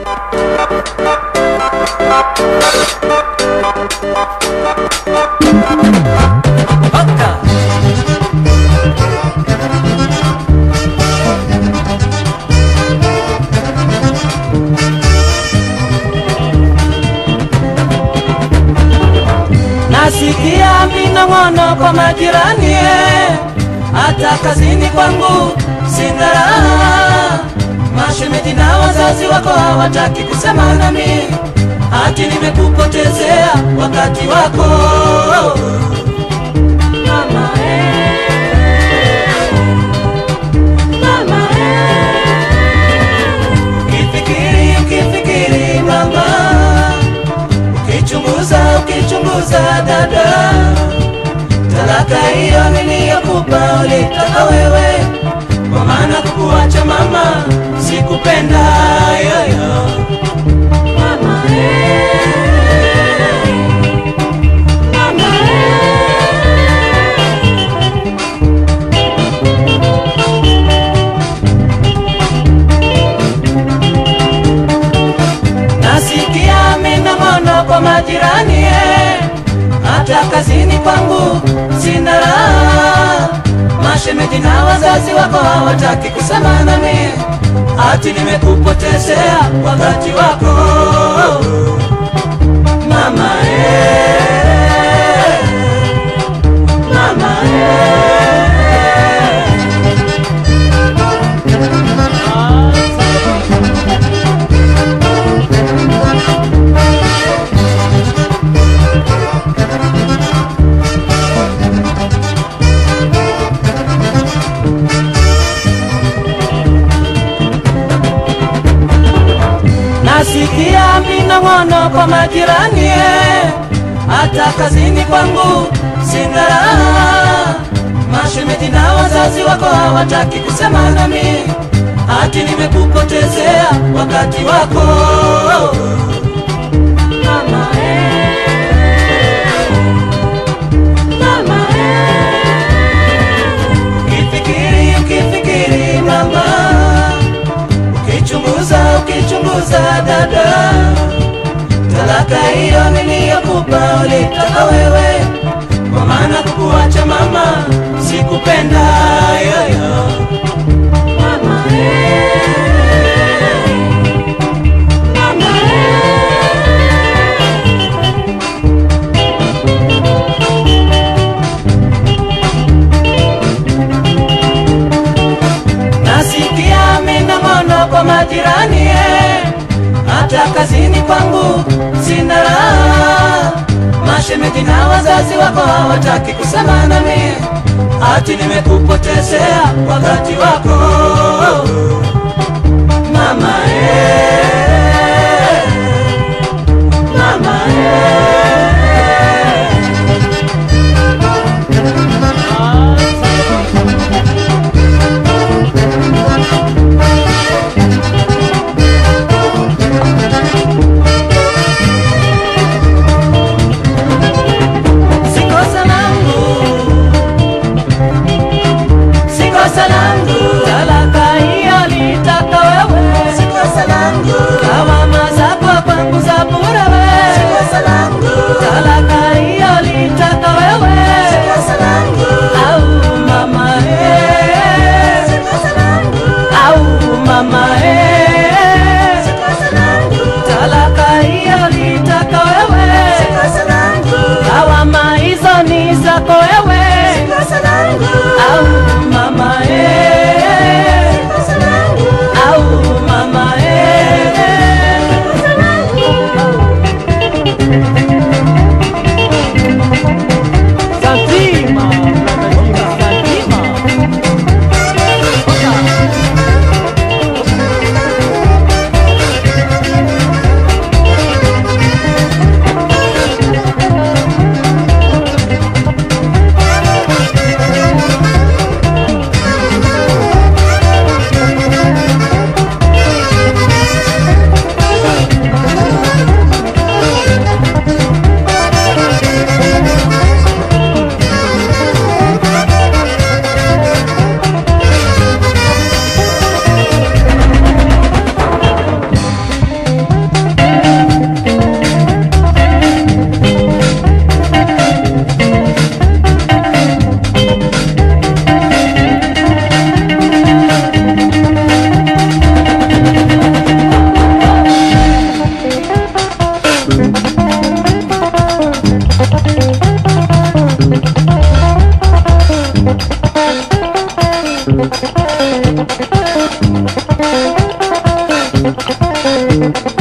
Nasikia minong'ono kwa majirani, eh, hata kazini kwangu sina raha. Mashemeji na wazazi wako hawataki kusema nami, hati nimekupotezea wakati wako mama, eh, mama, eh. Ukifikiri, ukifikiri mama ukichunguza ukichunguza dada, talaka hiyo niliyokupa ulitaka wewe, kwa maana kukuacha mama sikupenda yoyo. Mama, eh, mama, Nasikia minong'ono kwa majirani eh, hata kazini kwangu sina raha. Mashemeji na wazazi wako hawataki kusema nami, hati nimekupotezea wakati wako mama eh, mama eh. Nasikia minong'ono kwa majirani, eh, hata kazini kwangu sina raha. Mashemeji na wazazi wako hawataki kusema nami, hati nimekupotezea wakati wako mama, eh, mama, eh. Ukifikiri, ukifikiri mama ukichunguza ukichunguza dada, talaka hiyo niliyokupa ulitaka wewe, kwa maana kukuacha mama sikupenda yoyo. Mama, eh, mama, Nasikia minong'ono kwa majirani, eh, hata kazini kwangu sina raha. Mashemeji na wazazi wako hawataki kusema nami, hati nimekupotezea wakati wako mama, eh, mama, eh. Si kosa langu, si kosa langu, talaka hiyo Thank